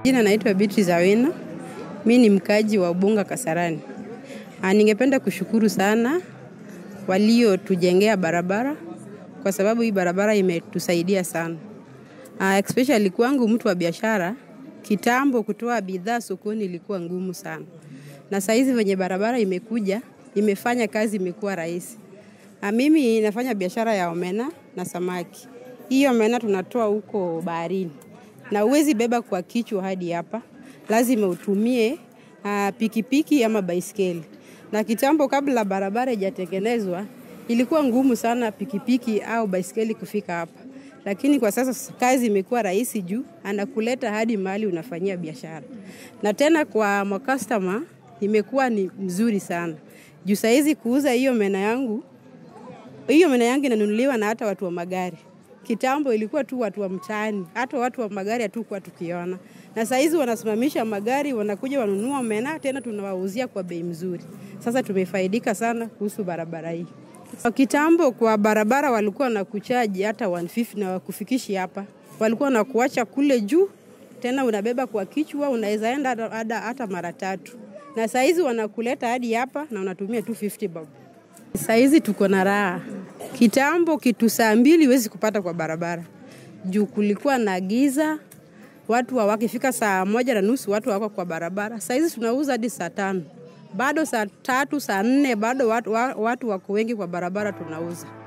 Jina naitwa Beatrice Awino. Mi ni mkaji wa Ubunga Kasarani. Ah, ningependa kushukuru sana waliotujengea barabara kwa sababu hii barabara imetusaidia sana. Ah, especially kwangu mtu wa biashara, kitambo kutoa bidhaa sokoni ilikuwa ngumu sana. Na saizi venye barabara imekuja, imefanya kazi imekuwa rahisi. Ah, mimi nafanya biashara ya omena na samaki. Hii omena tunatoa huko baharini na uwezi beba kwa kichwa hadi hapa, lazima utumie uh, pikipiki ama baiskeli. Na kitambo kabla barabara ijatengenezwa ilikuwa ngumu sana pikipiki au baiskeli kufika hapa, lakini kwa sasa kazi imekuwa rahisi juu anakuleta hadi mahali unafanyia biashara, na tena kwa makastoma imekuwa ni mzuri sana juu saizi kuuza hiyo mena yangu hiyo mena yangu inanunuliwa na hata watu wa magari. Kitambo ilikuwa tu watu wa mtaani, hata watu wa magari hatukuwa tukiona, na saizi wanasimamisha magari, wanakuja wanunua omena, tena tunawauzia kwa bei mzuri. Sasa tumefaidika sana kuhusu barabara hii. Kwa kitambo kwa barabara walikuwa na kuchaji hata 150 na wakufikishi hapa, walikuwa na kuacha kule juu, tena unabeba kwa kichwa, unaweza enda hata, hata mara tatu, na saizi wanakuleta hadi hapa na unatumia 250 bob. Saizi tuko na raha. Kitambo kitu saa mbili huwezi kupata kwa barabara juu kulikuwa na giza, watu wa wakifika saa moja na nusu watu wako kwa barabara. Saizi tunauza hadi saa tano, bado saa tatu, saa nne, bado watu, watu wako wengi kwa barabara tunauza.